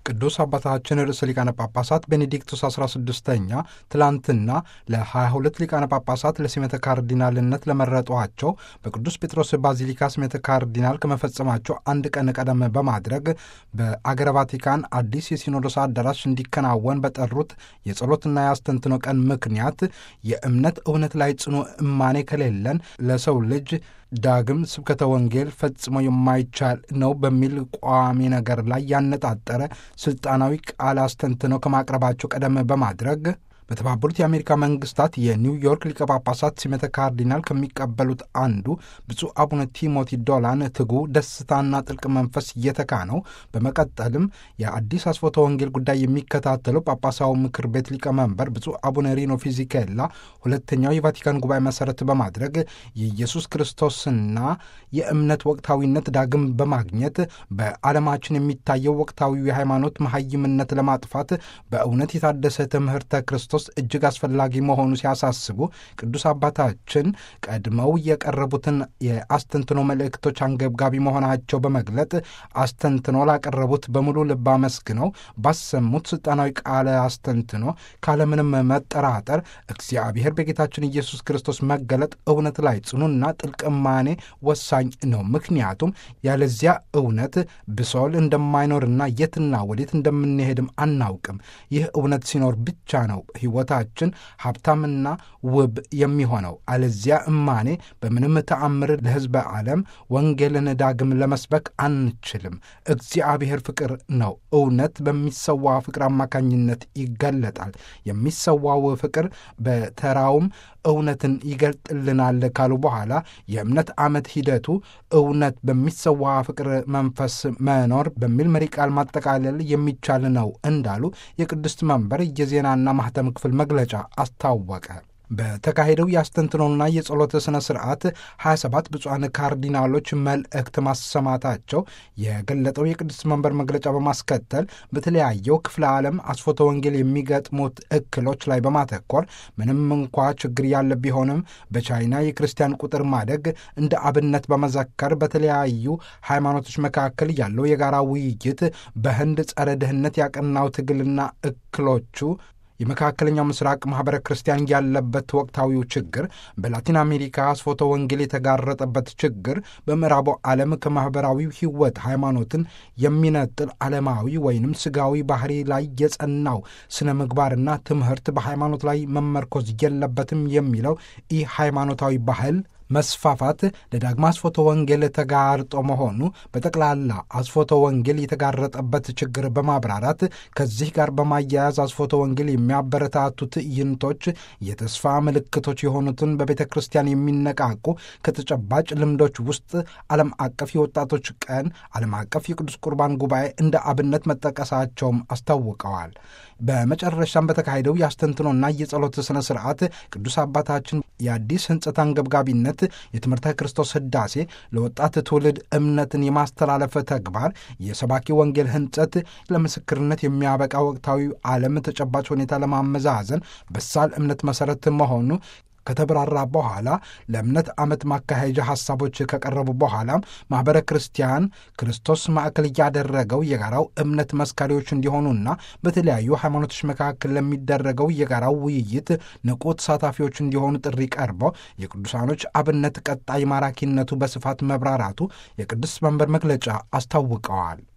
ቅዱስ አባታችን ርዕሰ ሊቃነ ጳጳሳት ቤኔዲክቱስ 16ኛ ትላንትና ለ22 ሊቃነ ጳጳሳት ለሲመተ ካርዲናልነት ለመረጧቸው በቅዱስ ጴጥሮስ ባዚሊካ ሲመተ ካርዲናል ከመፈጸማቸው አንድ ቀን ቀደም በማድረግ በአገረ ቫቲካን አዲስ የሲኖዶስ አዳራሽ እንዲከናወን በጠሩት የጸሎትና የአስተንትኖ ቀን ምክንያት የእምነት እውነት ላይ ጽኑ እማኔ ከሌለን ለሰው ልጅ ዳግም ስብከተ ወንጌል ፈጽሞ የማይቻል ነው በሚል ቋሚ ነገር ላይ ያነጣጠረ ስልጣናዊ ቃል አስተንትነው ከማቅረባቸው ቀደም በማድረግ በተባበሩት የአሜሪካ መንግስታት የኒውዮርክ ሊቀ ጳጳሳት ሲመተ ካርዲናል ከሚቀበሉት አንዱ ብፁዕ አቡነ ቲሞቲ ዶላን ትጉ ደስታና ጥልቅ መንፈስ እየተካነው በመቀጠልም የአዲስ አስፎተ ወንጌል ጉዳይ የሚከታተለው ጳጳሳዊ ምክር ቤት ሊቀመንበር ብፁዕ አቡነ ሪኖ ፊዚኬላ ሁለተኛው የቫቲካን ጉባኤ መሰረት በማድረግ የኢየሱስ ክርስቶስና የእምነት ወቅታዊነት ዳግም በማግኘት በዓለማችን የሚታየው ወቅታዊ የሃይማኖት መሐይምነት ለማጥፋት በእውነት የታደሰ ትምህርተ ክርስቶስ እጅግ አስፈላጊ መሆኑ ሲያሳስቡ ቅዱስ አባታችን ቀድመው የቀረቡትን የአስተንትኖ መልእክቶች አንገብጋቢ መሆናቸው በመግለጥ አስተንትኖ ላቀረቡት በሙሉ ልብ አመስግነው ባሰሙት ስልጣናዊ ቃለ አስተንትኖ ካለምንም መጠራጠር እግዚአብሔር በጌታችን ኢየሱስ ክርስቶስ መገለጥ እውነት ላይ ጽኑና ጥልቅ እማኔ ወሳኝ ነው። ምክንያቱም ያለዚያ እውነት ብሶል እንደማይኖርና የትና ወዴት እንደምንሄድም አናውቅም። ይህ እውነት ሲኖር ብቻ ነው ሕይወታችን ሀብታምና ውብ የሚሆነው። አለዚያ እማኔ በምንም ተአምር ለሕዝበ ዓለም ወንጌልን ዳግም ለመስበክ አንችልም። እግዚአብሔር ፍቅር ነው። እውነት በሚሰዋ ፍቅር አማካኝነት ይገለጣል። የሚሰዋው ፍቅር በተራውም እውነትን ይገልጥልናል ካሉ በኋላ የእምነት ዓመት ሂደቱ እውነት በሚሰዋ ፍቅር መንፈስ መኖር በሚል መሪ ቃል ማጠቃለል የሚቻል ነው እንዳሉ የቅድስት መንበር የዜናና ማህተም ክፍል መግለጫ አስታወቀ። በተካሄደው የአስተንትኖና የጸሎት ሥነ ሥርዓት 27 ብፁዓን ካርዲናሎች መልእክት ማሰማታቸው የገለጠው የቅድስት መንበር መግለጫ በማስከተል በተለያየው ክፍለ ዓለም አስፎተ ወንጌል የሚገጥሙት እክሎች ላይ በማተኮር ምንም እንኳ ችግር ያለ ቢሆንም በቻይና የክርስቲያን ቁጥር ማደግ እንደ አብነት በመዘከር በተለያዩ ሃይማኖቶች መካከል ያለው የጋራ ውይይት በህንድ ጸረ ድህነት ያቀናው ትግልና እክሎቹ የመካከለኛው ምስራቅ ማኅበረ ክርስቲያን ያለበት ወቅታዊው ችግር፣ በላቲን አሜሪካ አስፎተ ወንጌል የተጋረጠበት ችግር፣ በምዕራቡ ዓለም ከማኅበራዊው ሕይወት ሃይማኖትን የሚነጥል ዓለማዊ ወይንም ስጋዊ ባህሪ ላይ የጸናው ስነ ምግባርና ትምህርት በሃይማኖት ላይ መመርኮዝ የለበትም የሚለው ኢ ሃይማኖታዊ ባህል መስፋፋት ለዳግማ አስፎተ ወንጌል ተጋርጦ መሆኑ በጠቅላላ አስፎተ ወንጌል የተጋረጠበት ችግር በማብራራት ከዚህ ጋር በማያያዝ አስፎተ ወንጌል የሚያበረታቱ ትዕይንቶች የተስፋ ምልክቶች የሆኑትን በቤተ ክርስቲያን የሚነቃቁ ከተጨባጭ ልምዶች ውስጥ ዓለም አቀፍ የወጣቶች ቀን፣ ዓለም አቀፍ የቅዱስ ቁርባን ጉባኤ እንደ አብነት መጠቀሳቸውም አስታውቀዋል። በመጨረሻም በተካሄደው የአስተንትኖና የጸሎት ሥነ ሥርዓት ቅዱስ አባታችን የአዲስ ሕንጸት አንገብጋቢነት የትምህርተ ክርስቶስ ሕዳሴ ለወጣት ትውልድ እምነትን የማስተላለፍ ተግባር የሰባኪ ወንጌል ሕንጸት ለምስክርነት የሚያበቃ ወቅታዊ ዓለም ተጨባጭ ሁኔታ ለማመዛዘን በሳል እምነት መሠረት መሆኑ ከተብራራ በኋላ ለእምነት ዓመት ማካሄጃ ሐሳቦች ከቀረቡ በኋላም ማኅበረ ክርስቲያን ክርስቶስ ማዕከል እያደረገው የጋራው እምነት መስካሪዎች እንዲሆኑና በተለያዩ ሃይማኖቶች መካከል ለሚደረገው የጋራው ውይይት ንቁ ተሳታፊዎች እንዲሆኑ ጥሪ ቀርበው የቅዱሳኖች አብነት ቀጣይ ማራኪነቱ በስፋት መብራራቱ የቅዱስ መንበር መግለጫ አስታውቀዋል።